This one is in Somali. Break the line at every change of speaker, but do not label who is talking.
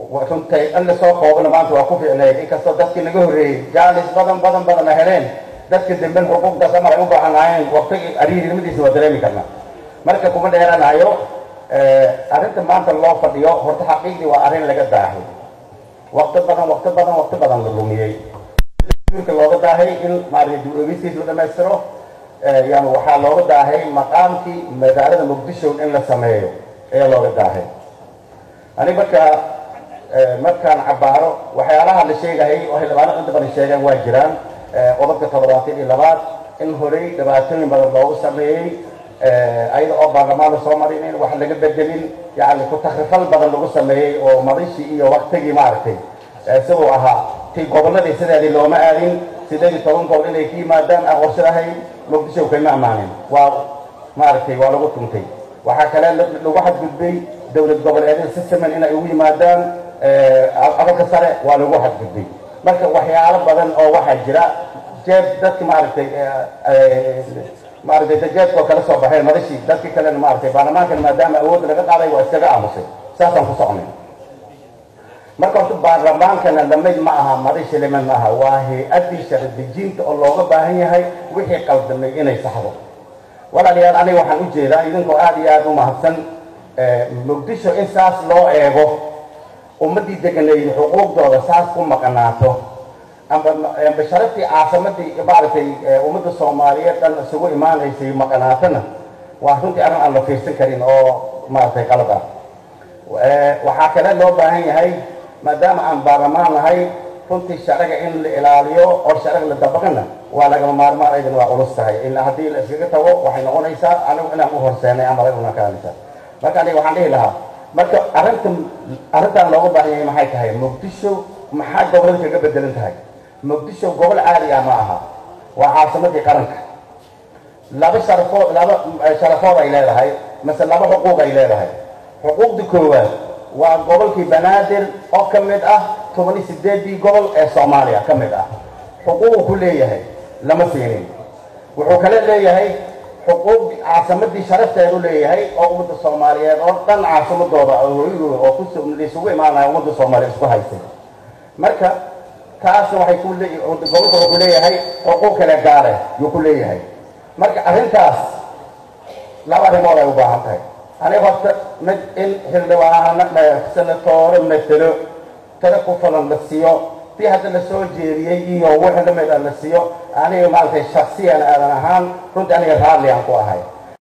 runtay in lasoo koobana maanta waa ku ficneyd inkastoo dadkii naga horreeyey jaalis badan badan badana heleen dadka damben xuquuqdaas ama ay u baahanaayeen waqtigii ariirinimadiisa waa dareemi karna marka kuma dheeranayo arrinta maanta loo fadhiyo horta xaqiiqdii waa arrin laga daahay waqti badan waqti badan waqti badan la lumiyey ka looga daahay in maaragtay dib-u-eegisiis la dhamaystiro yani waxaa looga daahay maqaamkii magaalada muqdisho in la sameeyo ayaa looga daahay ani marka markaan cabaaro waxyaalaha la sheegayay oo xildhibaano inta badan sheegaan waa jiraan qodobka toddobaatan iyo labaad in horey dhibaatooyin badan loogu sameeyey ayada oo baarlamaan la soo marinin wax laga bedelin yani ku-takrifal badan lagu sameeyey oo madishii iyo waktigii maaragtay siduu ahaa ti gobolladii sideedii looma aadin sideed iyo toban gobol inay ka yimaadaan aan qorshadahay muqdisho kayma amaanin waa maaragtay waa lagu tuntay waxaa kale lagu xadgudbay dowlad goboleedyada si siman inay ugu yimaadaan abalka sare waa lagu xadgudbay marka waxyaalo badan oo waxaa jira jeeb dadki maaragtay maaragtay dajeedkoo kala soo baxeen madashii dadki kalena maaragtay baarlamaankana maadaama awoodda laga qaaday waa iskaga aamusay saasaan ku socnay marka horta baarlamaankana lamid ma aha madashi lamid ma aha waa hay-addii sharci dejinta oo looga baahan yahay wixii qaldamay inay saxdo walaalayaal aniga waxaan u jeedaa idinkoo aada iyo aada u mahadsan muqdisho in saas loo eego ummaddii deganeeyey xuquuqdooda saas ku maqnaato amba sharaftii caasimadii maaragtay ummadda soomaaliyeed dhan isugu imaanaysay maqnaatona waa runtii arrin aan la fiirsan karin oo maaragtay qalad ah waxaa kale loo baahan yahay maadaama aan baarlamaan nahay runtii sharciga in la ilaaliyo oo sharciga la dabaqana waa lagama maarmaan aydan waa culus tahay ilaa haddii la iskaga tago waxay noqonaysaa anigu inaan u horseenay ama laguna kaanaysaa marka aniga waxaan dhihi lahaa marka arrinta arrintaan looga baahan yahay maxay tahay muqdisho maxaa gobolada kaga bedelan tahay muqdisho gobol caadi ah ma aha waa caasimadii qaranka laba sharafood laba sharafood ay leedahay mase laba xuquuq ay leedahay xuquuqda koowaad waa gobolkii banaadir oo ka mid ah toban iyo sideedii gobol ee soomaaliya ka mid ah xuquuqu ku leeyahay lama siinin wuxuu kale leeyahay xuquuq caasimadii sharafteedu leeyahay oo ummadda soomaaliyeed oo dhan caasimadooda hooyadooda oo kuisugu imaanaya ummadda soomaaliyeed isku haysay marka taasna waxay ku le gobolka wuxuu ku leeyahay xuquuq kale gaare yuu ku leeyahay marka arrintaas laba arrimood ay u baahan tahay aniga horta mid in xildhibaano senatoore matelo tala ku falan la siiyo tii hadda la soo jeediyey iyo wixii lamid a la siiyo aniga maaragtay shaksiyan aadan ahaan runtii aniga raalli aan ku ahay